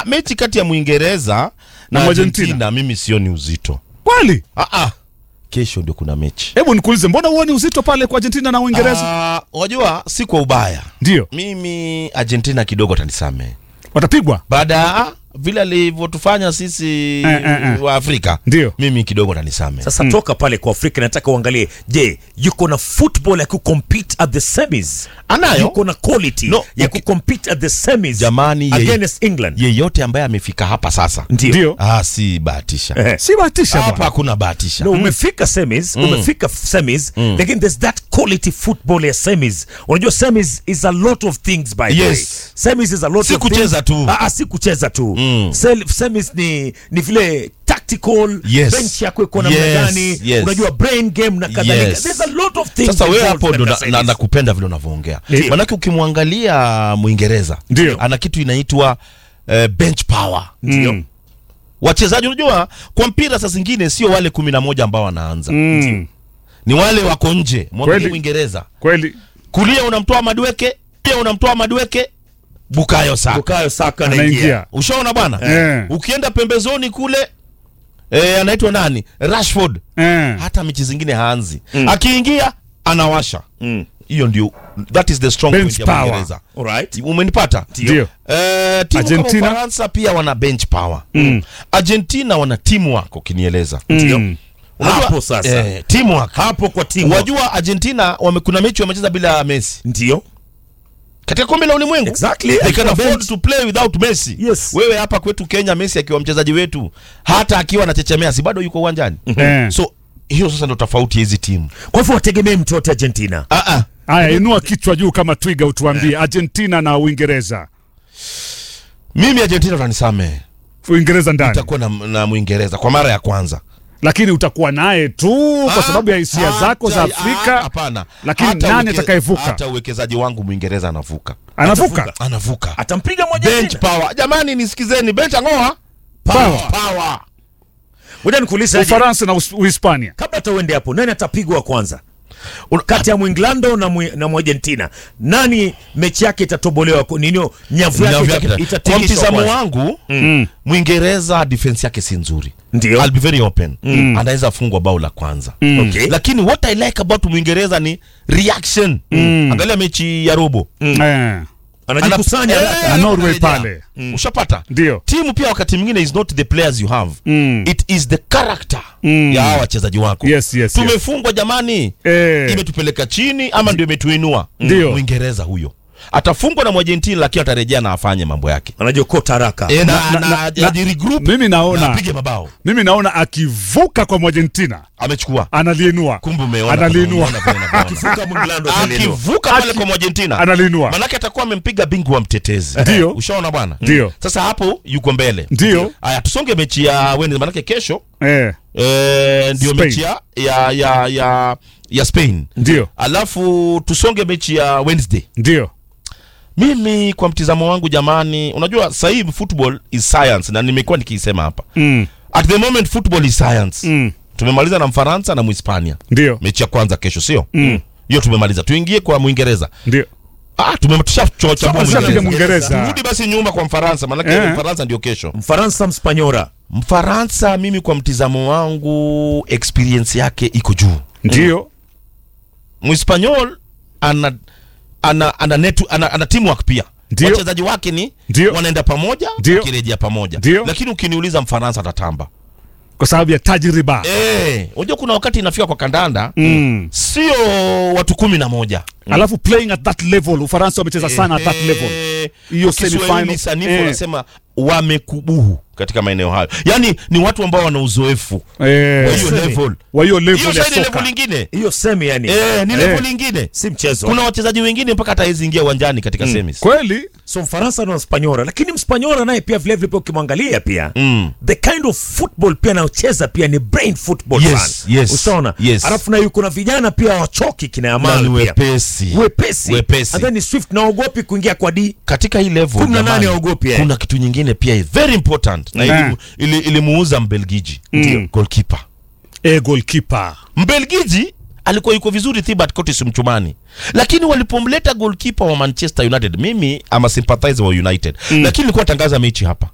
mechi kati ya Mwingereza na Na Argentina, Argentina. mimi sioni uzito. Kweli? Ah, ah. Kesho ndio kuna mechi. Hebu nikuulize, mbona huoni uzito pale kwa Argentina na Uingereza? Ah, Wajua si kwa ubaya. Ndio Mimi Argentina kidogo atanisamehe. watapigwa, Baada ya vile alivyotufanya sisi Eh, eh, eh. wa Afrika. ndio Mimi kidogo atanisamehe. Sasa toka pale kwa Afrika, nataka uangalie, je, yuko na football ya kucompete at the semis? Anayo. Yuko na quality No, ya okay. kucompete at the semis Jamani, ye- against England? Yeyote ambaye amefika hapa sasa. Ndio. ndio, Ah, si bahatisha. Eh. si bahatisha Hapa bwana. hakuna bahatisha. No, umefika semis, umefika semis, lakini there's that quality football ya semis. Unajua semis is a lot of things by the way. Yes. Semis is a lot Si of kucheza things. tu. Ah, ah, si kucheza tu. Mm. Sel- Semis ni ni vile tactical Yes. bench yako iko namna Yes, gani, yes. unajua brain game na kadhalika. Yes. There's a lot of things. Sasa wewe involved hapo ndo katika na- na- semis. nakupenda vile unavyoongea. Ndio. Manake ukimwangalia Mwingereza Ndio. ana kitu inaitwa eh, bench power. Ndio. Wachezaji unajua kwa mpira saa zingine sio wale kumi na moja ambao wanaanza. Mm. Ni wale wako nje. Mwangalie Kweli. Mwingereza. Kweli Kulia unamtoa Madueke, pia unamtoa Madueke, Bukayo Saka. Bukayo Saka anaingia. anaingia Ushaona bwana? Eh. Ukienda pembezoni kule eh, anaitwa nani? Rashford. eh. Hata mechi zingine haanzi. Akiingia anawasha. Mm. Hiyo ndio that is the strong Bench point ya power. Uingereza. Alright. Umenipata? Ndio. Eh, timu Argentina? kama Ufaransa pia wana bench power. Mm. Argentina wana teamwork ukinieleza. Mm. Unajua, Hapo sasa. Eh, teamwork. Hapo kwa timu. Wajua Argentina wame, kuna mechi wamecheza bila Messi Ndio. katika kombe la ulimwengu. Exactly. They can Alikuwa afford bench. to play without Messi. Yes. Wewe hapa kwetu Kenya Messi akiwa mchezaji wetu hata akiwa anachechemea si bado yuko uwanjani. Eh. So hiyo sasa ndio tofauti ya hizi timu. Kwa hivyo wategemee mtu wote Argentina. Ah ah. Haya, inua kichwa juu kama twiga, utuambie Argentina na Uingereza. Mimi Argentina utanisamehe. Uingereza ndani, Itakuwa na, na Mwingereza kwa mara ya kwanza. lakini utakuwa naye tu kwa sababu ya hisia Ah, zako za hata- ah, Afrika. Hapana. Lakini Hata nani uweke- atakayevuka? Hata uwekezaji wangu Mwingereza anavuka. Anavuka Anavuka. Atampiga moja Bench tena. power. Jamani nisikizeni bench angoa. Power. Power. Ngoja nikuulize aje. Ufaransa na Us- Uhispania. kabla hata uende hapo, nani atapigwa kwanza Un- kati ya Mwinglando na mwi, na Mwargentina? Nani mechi yake itatobolewa? ku- Ninio nyavu Nyavu yake yake ita- ta- kwa itatingishwa mtizamo kwanza. wangu Mm. Mwingereza defense yake si nzuri. Ndio. I'll be very open. Anaweza fungwa bao la kwanza. Okay. Lakini what I like about Mwingereza ni reaction. Angalia mechi ya robo. Eh. Anajikusanya Ana- haraka. Na Norway anarejea. pale. Ushapata? Ndio. Timu pia wakati mwingine is not the players you have. Mm. It is the character Mm. ya hawa wachezaji wako. Yes, yes, yes. Tumefungwa jamani. Eh. Imetupeleka chini ama ndio imetuinua. Ndio. Mwingereza huyo. Atafungwa na Mwargentina lakini atarejea na afanye mambo yake. Anajiokota haraka. E, na, na- na, na- na, regroup Mimi na naona apige mabao. mimi naona akivuka kwa Argentina Amechukua. analiinua, Kumbe umeona. Analiinua. umeona vile anavyoona. Akivuka Mwinglando atalielewa. Akivuka pale Aki- kwa Argentina. analiinua. Manake atakuwa amempiga bingwa mtetezi. Ndio. Ushaona bwana? Ndio. Sasa hapo yuko mbele. Ndio. Aya tusonge mechi ya Wednesday manake kesho Eh, eh, ndio Spain. mechi ya ya ya ya, ya Spain. ndio Alafu tusonge mechi ya Wednesday. ndio Mimi kwa mtizamo wangu jamani, unajua sasa hivi football is science na nimekuwa nikiisema hapa. mm. At the moment football is science. Mm. Tumemaliza na Mfaransa na Mhispania. ndio Mechi ya kwanza kesho sio? Mm. Hiyo tumemaliza. Tuingie kwa Mwingereza. ndio Ah, tumemtushachocha Tushapiga Mwingereza. Mwingereza. Turudi basi nyuma kwa Mfaransa, maanake Eh. Mfaransa ndio kesho. Mfaransa Mspanyora. Mfaransa mimi kwa mtizamo wangu experience yake iko juu. ndio Mhispanyol ana ana ana, netu, ana, ana teamwork pia. Ndio. Wachezaji wake ni Ndio. wanaenda pamoja, Ndio. wakirejea pamoja. Ndio. Lakini ukiniuliza Mfaransa atatamba. kwa sababu ya tajriba Eh, unajua kuna wakati inafika kwa kandanda mm. sio watu kumi na moja. alafu playing at that level Ufaransa wamecheza sana at that level Eh, Hiyo kwa Kiswahili semi-final. sanifu Eh. wanasema wamekubuhu katika maeneo hayo, yaani ni watu ambao wana uzoefu eh, wa hiyo semi. level. wa hiyo Hiyo level ya sasa ni level soka lingine Hiyo semi yani. eh, ni Eh. level lingine. Si mchezo. Kuna wachezaji wengine mpaka hata hawezi ingia uwanjani katika semis. kweli So Mfaransa na Mspanyora, lakini Mspanyora naye pia vile vile pia ukimwangalia pia Mm. the kind of football pia anayocheza pia ni brain football Yes, fan. yes, Ushaona? yes. Alafu na yuko na vijana pia wachoki kina Na Yamal ni pia. wepesi. Wepesi. Wepesi. And then ni Swift na ogopi kuingia kwa D. Katika hii level Kumi na nane jamani, haogopi, eh. kuna kitu nyingine pia very important na Eh. ilimu- ili- ilimuuza Mbelgiji Ndio. goalkeeper. e goalkeeper Mbelgiji alikuwa yuko vizuri Thibaut Courtois mchumani, lakini walipomleta goalkeeper wa Manchester United, mimi ama sympathizer wa United, lakini nilikuwa natangaza mechi hapa